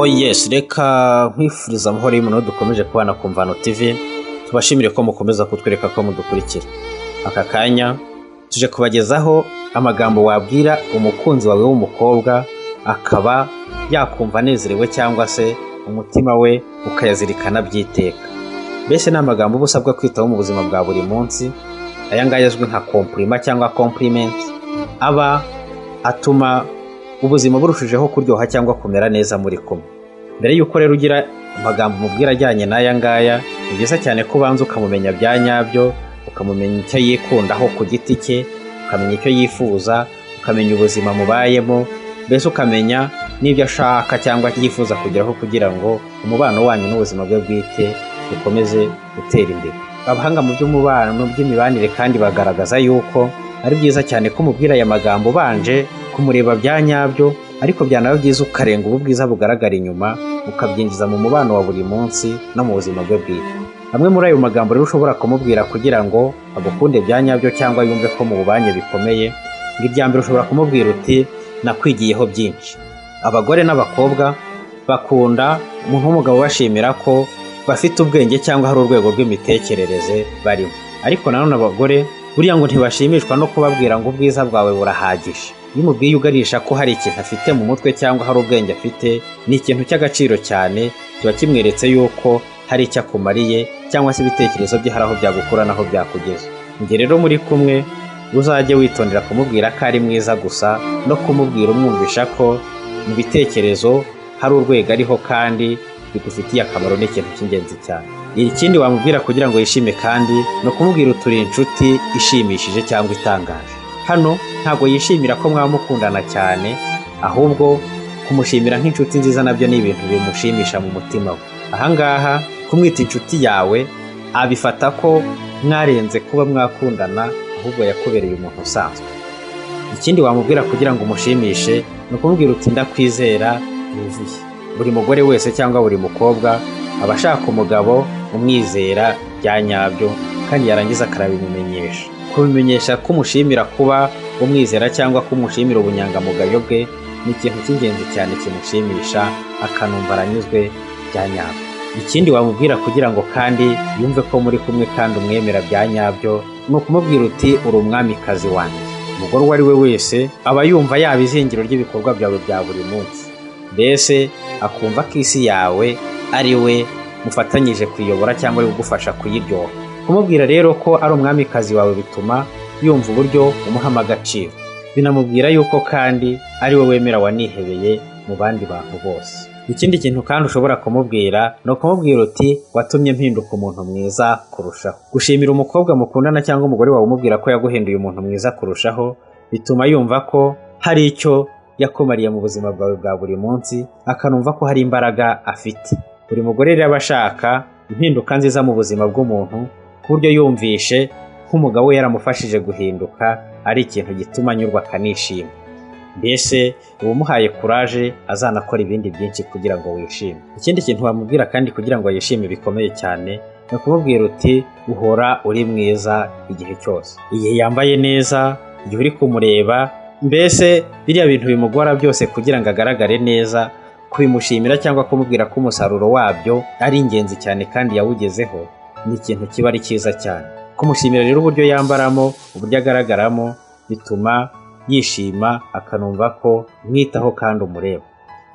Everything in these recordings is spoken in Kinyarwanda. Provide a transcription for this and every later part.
yesi reka nkwifuriza amahoro y'umuntu dukomeje kubana ku mvano tivi tubashimire ko mukomeza kutwereka ko mudukurikira aka kanya tuje kubagezaho amagambo wabwira umukunzi wawe w'umukobwa akaba yakumva anezerewe cyangwa se umutima we ukayazirikana byiteka mbese ni amagambo uba usabwa kwitaho mu buzima bwa buri munsi aya ngaya azwi nka kompurima cyangwa kompurimenti aba atuma ubuzima burushijeho kuryoha cyangwa kumera neza muri kumwe mbere y'uko rero ugira amagambo umubwira ajyanye n'aya ngaya ni byiza cyane ko ubanza ukamumenya bya nyabyo ukamumenya icyo yikundaho ku giti cye ukamenya icyo yifuza ukamenya ubuzima mubayemo mbese ukamenya n'ibyo ashaka cyangwa yifuza kugeraho kugira ngo umubano wanyu n'ubuzima bwe bwite bukomeze gutera imbere abahanga mu by'umubano by'imibanire kandi bagaragaza yuko ari byiza cyane ko umubwira aya magambo ubanje kumureba bya nyabyo ariko byanaba byiza ukarenga ubu bwiza bugaragara inyuma ukabyinjiza mu mubano wa buri munsi no mu buzima bwe bwite amwe muri ayo magambo rero ushobora kumubwira kugira ngo agukunde bya nyabyo cyangwa yumve ko mububanye bikomeye ngo irya mbere ushobora kumubwira uti nakwigiyeho byinshi abagore n'abakobwa bakunda umuntu w'umugabo bashimira ko bafite ubwenge cyangwa hari urwego rw'imitekerereze barimo ariko nanone abagore buriya ngo ntibashimishwa no kubabwira ngo ubwiza bwawe burahagije iyo umubwiye uganisha ko hari ikintu afite mu mutwe cyangwa hari ubwenge afite ni ikintu cy'agaciro cyane kiba kimweretse yuko hari icyo akumariye cyangwa se ibitekerezo bye hari aho byagukura n'aho byakugeza igihe rero muri kumwe uzajye witondera kumubwira ko ari mwiza gusa no kumubwira umwumvisha ko mu bitekerezo hari urwego ariho kandi bigufitiye akamaro ni ikintu cy'ingenzi cyane ikindi wamubwira kugira ngo yishime kandi ni ukumubwira uturi inshuti ishimishije cyangwa itangaje hano ntabwo yishimira ko mwaba mukundana cyane ahubwo kumushimira nk'inshuti nziza nabyo ni ibintu bimushimisha mu mutima we ahangaha kumwita inshuti yawe abifata ko mwarenze kuba mwakundana ahubwo yakubereye umuntu usanzwe ikindi wamubwira kugira ngo umushimishe ni ukumubwira uti ndakwizera yuzuye buri mugore wese cyangwa buri mukobwa aba ashaka umugabo umwizera bya nyabyo kandi yarangiza akarabimumenyesha kubimenyesha kumushimira kuba umwizera cyangwa kumushimira ubunyangamugayo bwe ni ikintu cy'ingenzi cyane kimushimisha akanumva aranyuzwe bya nyabyo ikindi wamubwira kugira ngo kandi yumve ko muri kumwe kandi umwemera bya nyabyo ni ukumubwira uti uri umwamikazi wanjye umugore uwo ari we wese aba yumva yaba izingiro ry'ibikorwa byawe bya buri munsi mbese akumva ko isi yawe ari we mufatanyije kuyobora cyangwa ari ugufasha kuyiryoha kumubwira rero ko ari umwamikazi wawe bituma yumva uburyo umuhamo agaciro binamubwira yuko kandi ari we wemera wanihebeye mu bandi bantu bose ikindi kintu kandi ushobora kumubwira ni ukumubwira uti watumye mpinduka umuntu mwiza kurushaho gushimira umukobwa mukundana cyangwa umugore wawe umubwira ko yaguhinduye umuntu mwiza kurushaho bituma yumva ko hari icyo yakumariye mu buzima bwawe bwa buri munsi akanumva ko hari imbaraga afite buri mugore rero aba ashaka impinduka nziza mu buzima bw'umuntu ku buryo yumvishe nk'umugabo we yaramufashije guhinduka ari ikintu gituma anyurwa akanishima mbese uba umuhaye kuraje azanakora ibindi byinshi kugira ngo wishime ikindi kintu wamubwira kandi kugira ngo yishime bikomeye cyane ni ukumubwira uti uhora uri mwiza igihe cyose igihe yambaye neza igihe uri kumureba mbese biriya bintu bimugora byose kugira ngo agaragare neza kubimushimira cyangwa kumubwira ko umusaruro wabyo ari ingenzi cyane kandi yawugezeho ni ikintu kiba ari cyiza cyane kumushimira rero uburyo yambaramo uburyo agaragaramo bituma yishima akanumva ko mwitaho kandi umureba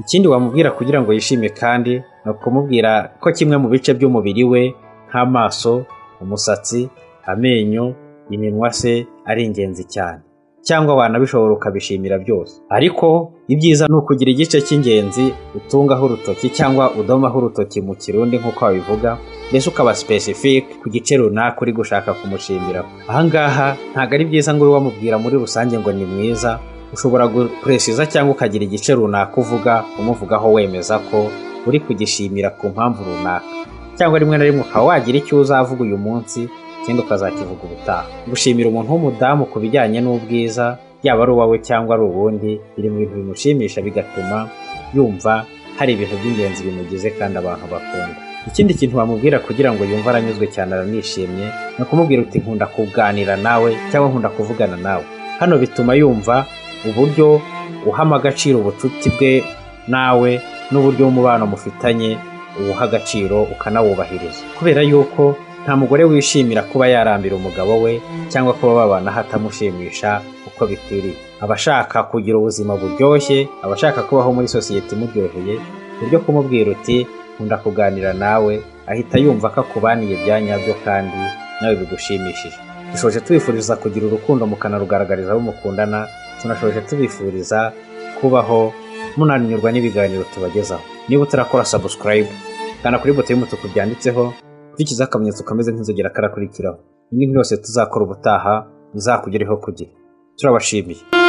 ikindi wamubwira kugira ngo yishime kandi ni ukumubwira ko kimwe mu bice by'umubiri we nk'amaso umusatsi amenyo iminwa se ari ingenzi cyane cyangwa wanabishobora ukabishimira byose ariko ibyiza ni ukugira igice cy'ingenzi utungaho urutoki cyangwa udomaho urutoki mu kirundi nk'uko wabivuga mbese ukaba specific ku gice runaka uri gushaka kumushimiraho ahangaha ntabwo ari byiza ngo ube wamubwira muri rusange ngo ni mwiza ushobora gupresiza cyangwa ukagira igice runaka uvuga umuvugaho wemeza ko uri kugishimira ku mpamvu runaka cyangwa rimwe na rimwe ukaba wagira icyo uzavuga uyu munsi ikindi ukazakivuga ubutaha gushimira umuntu w'umudamu ku bijyanye n'ubwiza yaba ari uwawe cyangwa ari uwundi biri mu bintu bimushimisha bigatuma yumva hari ibintu by'ingenzi bimugize kandi abantu bakunda ikindi kintu wamubwira kugira ngo yumve aranyuzwe cyane aranishimye ni ukumubwira uti nkunda kuganira nawe cyangwa nkunda kuvugana nawe hano bituma yumva uburyo uhama agaciro ubucuti bwe nawe n'uburyo umubano mufitanye uwuha agaciro ukanawubahiriza kubera yuko nta mugore wishimira kuba yarambira umugabo we cyangwa kuba babana hatamushimisha uko bikwiriye aba ashaka kugira ubuzima buryoshye aba ashaka kubaho muri sosiyete imuryoheye ku buryo kumubwira uti nkunda kuganira nawe ahita yumva ko akubaniye bya nyabyo kandi nawe bigushimishije dushoje tubifuriza kugira urukundo mukanarugaragariza abo mukundana tunashoje tubifuriza kubaho munanirwa n'ibiganiro tubagezaho niba utarakora sabusikarayibu kanda kuri buto y'umutuku byanditseho dukurikiza akamenyetso kameze nk'inzogera karakurikiraho indi nk'iyo yose tuzakora ubutaha izakugereho ku gihe turabashimiye